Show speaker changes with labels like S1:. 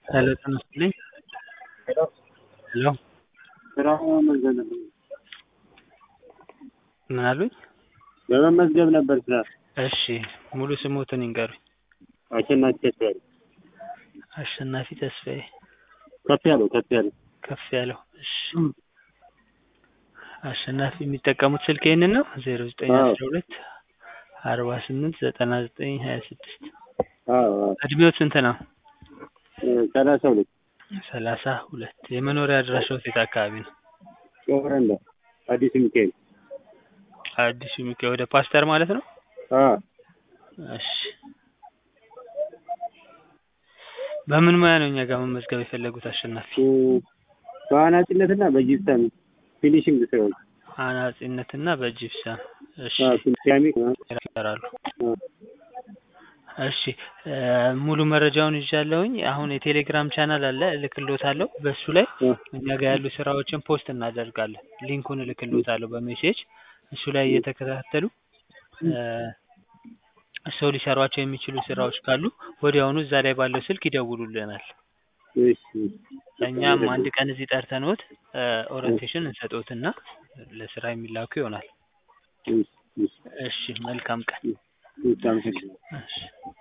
S1: ሄሎ ጤና ይስጥልኝ። ሄሎ
S2: ስራ መመዝገብ ነበር።
S1: ምን አሉኝ?
S2: ለመመዝገብ ነበር ስራ።
S1: እሺ ሙሉ ስሞትን ይንገሩኝ።
S2: አሸናፊ ተስፋዬ።
S1: አሸናፊ ተስፋዬ።
S2: ከፍ ያለው ከፍ ያለው
S1: ከፍ ያለው። እሺ አሸናፊ የሚጠቀሙት ስልክ ይህንን ነው? ዜሮ ዘጠኝ አስራ ሁለት አርባ ስምንት ዘጠና ዘጠኝ ሀያ ስድስት
S2: አዎ አዎ
S1: እድሜዎት ስንት ነው?
S2: ሰላሳ ሁለት
S1: ሰላሳ ሁለት የመኖሪያ አድራሻው የት አካባቢ ነው?
S2: ጮረንዳ አዲስ ሚካኤል።
S1: አዲሱ ሚካኤል ወደ ፓስተር ማለት ነው?
S2: አዎ
S1: እሺ በምን ሙያ ነው እኛ ጋር መመዝገብ የፈለጉት አሸናፊ?
S2: በአናጺነትና በጂፕሰም ፊኒሽንግ ስራዎች
S1: አናጺነትና በጂፕሰም እሺ
S2: ሴራሚክ
S1: ይሰራሉ። እሺ ሙሉ መረጃውን ይዣለሁኝ። አሁን የቴሌግራም ቻናል አለ እልክልዎታለሁ። በሱ ላይ እኛ ጋር ያሉ ስራዎችን ፖስት እናደርጋለን። ሊንኩን እልክልዎታለሁ በሜሴጅ እሱ ላይ እየተከታተሉ ሰው ሊሰሯቸው የሚችሉ ስራዎች ካሉ ወዲያውኑ እዛ ላይ ባለው ስልክ ይደውሉልናል።
S2: እሺ
S1: እኛም አንድ ቀን እዚህ ጠርተንዎት ኦሪንቴሽን እንሰጥዎትና ለስራ የሚላኩ ይሆናል።
S2: እሺ እሺ
S1: እሺ መልካም ቀን።
S2: እሺ አመሰግናለሁ።
S1: እሺ